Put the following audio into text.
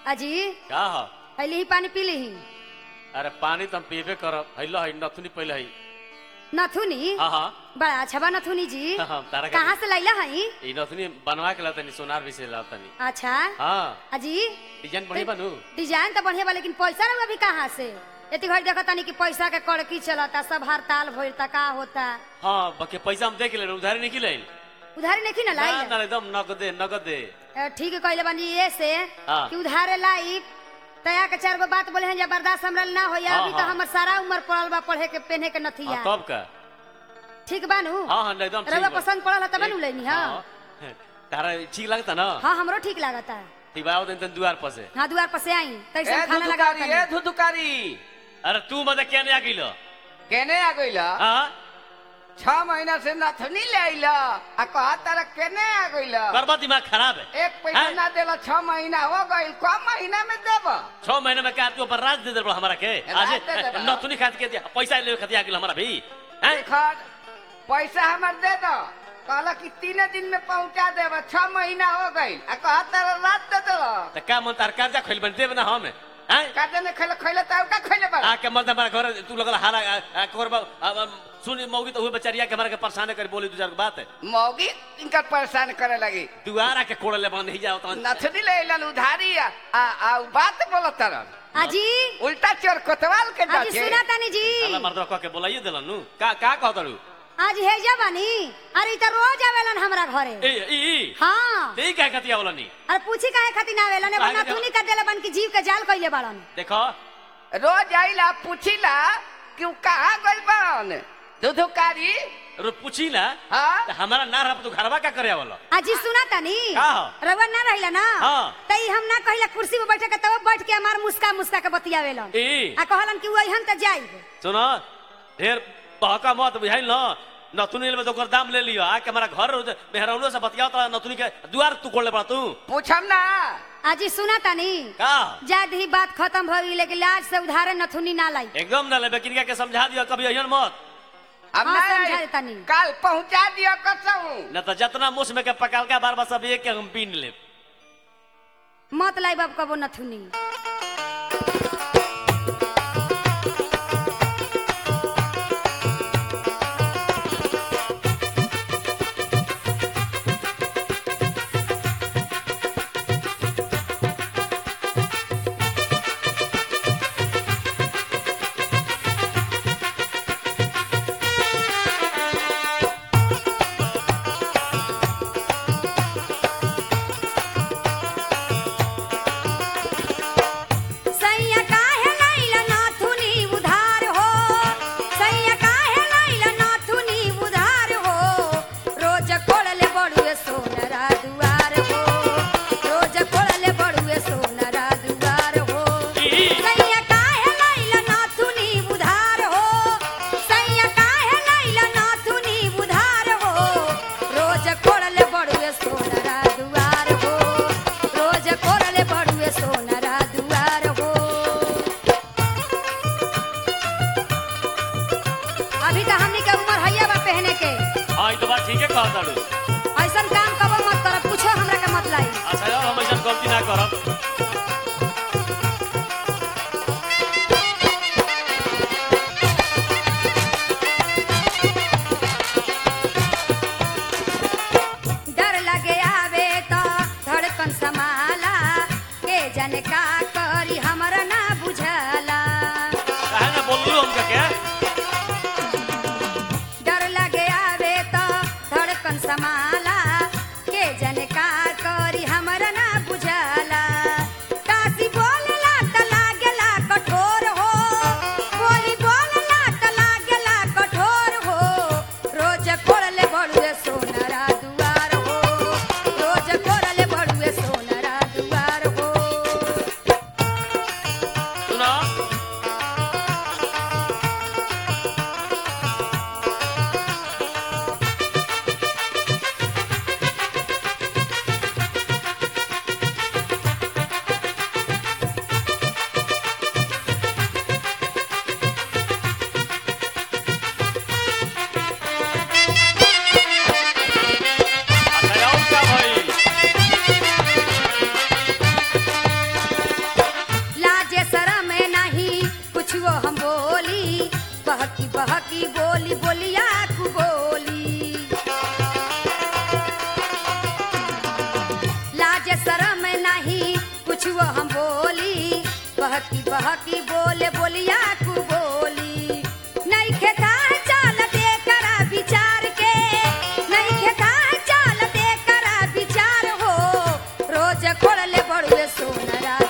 अजी का ह हली ही पानी पी ली अरे पानी तो हम पीबे करब हैलो है नथुनी पहले है नथुनी हाँ हाँ बड़ा अच्छा बा नथुनी जी हाँ, तारा का- कहाँ से लैला हई ई नथुनी बनवा के लातनी सोनार भी से लातनी अच्छा हाँ अजी डिजाइन बढ़िया बनू डिजाइन तो बढ़िया बा लेकिन पैसा रहुआ भी कहाँ से इतनी घड़ी देखा तानी कि पैसा के कड़की चलता सब हड़ताल भइलता का होता हाँ बाकी पैसा हम देख ले उधारी नहीं ले उधारी नहीं ना ना लाई ना एकदम नगदे नगदे अ, ठीक है कहले बानी ये से हाँ। कि उधारे लाई तया के चार गो बात बोले हैं जे बर्दाश्त हमरा ना होया हाँ, अभी तो हाँ। हमर सारा उम्र पड़ल बा पढ़े के पहने के हाँ, नथिया तब का ठीक बानू हाँ हाँ एकदम ठीक रउआ बा। पसंद पड़ल है तब एक- नु लेनी हाँ हाँ। तारा ठीक लगता ना हाँ हमरो ठीक लागता ठीक बा दिन तन दुआर पर से हाँ दुआर पर से आई तैसे ए हम खाना लगा धुधुकारी ए धुधुकारी अरे तू मत क्या नहीं आ गइलो केने आ गइला हाँ छह महीना से नथनी ले आइला आ कहा तारा केने आ गइला करबा दिमाग खराब है एक पैसा हैं? ना देला छह महीना हो गइल कम महीना में देब छह महीने में क्या तू ऊपर राज दे दे बड़ा हमारा के आज राज दे देबा। नथुनी खात के दिया पैसा ले खाती आ गइल हमारा भी हैं खर पैसा हमर दे दो कहला कि तीन दिन में पहुंचा देब छह महीना हो गइल आ कहा तारा रात दे देला त का मन तार कर्जा खोल बन देब ना हम हैं काटे ने खैले खैले त का खैले बा आके मर्द हमारा घर तू लगल हारा करबा सुनी मौगी तो हुए बेचारिया के हमारा के परेशान कर बोली दू चार गो बात मौगी इनका परेशान करे लगी दुआरा के कोड़ ले बंद ही जाओ तो नथनी ले आइलन उधारी आ आ आ उ बात बोलत तरन अजी उल्टा चोर कोतवाल के अजी जाके सुना तानी जी अल्लाह मर्द कह के बोलाइए देलन नु का का कहतड़ू आज हेजा बानी अरे इ त रोज आवेलन हमरा घरे ए ई हाँ ते का कतिया बोलनी अरे पूछी काहे खातिर ना आवेलन काहे बना खातिर? थुनी का देले बन की जीव के जाल कइले बाड़न देखो रोज आइला पूछिला कि उ कहाँ गइल बन दुधुकारी रो पूछी ना हाँ त हमारा ना रह तू घरवा का करे वाला अजी सुना तानी का हो? रउआ ना रहिला ना हाँ। त ई हम ना कहिला कुर्सी पे बैठे के तब बैठ के हमार मुस्का मुस्का के बतियावेलन ए आ कहलन कि वही त जाइब सुनो ढेर बहका मत बुझाइल न नथुनी ले तो ओकर दाम ले लियो आके हमारा घर मेहरौनो से बतियाओ तो नथुनी के दुआर तू कोड़ ले पड़ा तू पूछम ना अजी सुना तानी का जाद ही बात खत्म हो गई लेकिन लाज से उधारे नथुनी ना लाई एकदम ना लेबे किनका के समझा दियो कभी अहियन मत अब हाँ, ना समझा आई। देतानी। काल पहुंचा दियो कसहूं न तो जितना मुस में के पकाल का बार बार सब एक के हम पीन ले मत लाई बाब कबो नथुनी सैया काहे लाइला नाथुनी उधार हो सैया काहे लाइला नाथुनी उधार हो रोज कोड़ले बड़ुए सोनरा दुआर हो रोज कोड़ले बड़ुए सोनरा दुआर हो सैया काहे लाइला नाथुनी उधार हो सैया काहे लाइला नाथुनी उधार हो रोज कोड़ले बड़ुए सोनरा दुआर हो रोज कोड़ले बड़ुए सोनरा दुआर हो अभी तो हमनी के उम्र हैया बा पहने के हां ई तो बात ठीक है कहत ताड़ू ऐसन काम कबो मत करब कुछो हमरा के मत लाई अच्छा यार हम ऐसा गलती ना करब डर लगे आवे तो धड़कन समाला के जन का करी हमरा ना बुझला काहे ना बोललू हम के डर लगे आवे तो धड़कन समाला के जन का करी हमरा ना बुझला काशी बोलला त लागेला कठोर हो बोली बोलला त लागेला कठोर हो रोज कोड़ले बड़ुए सोनरा दुआर हो रोज कोड़ले बड़ुए सोनरा दुआर हो बहकी बहकी बोले बोलिया कु बोली नहीं खेता चाल दे करा विचार के नहीं खेता चाल दे करा विचार हो रोज खोड़ले बड़ुए सोनरा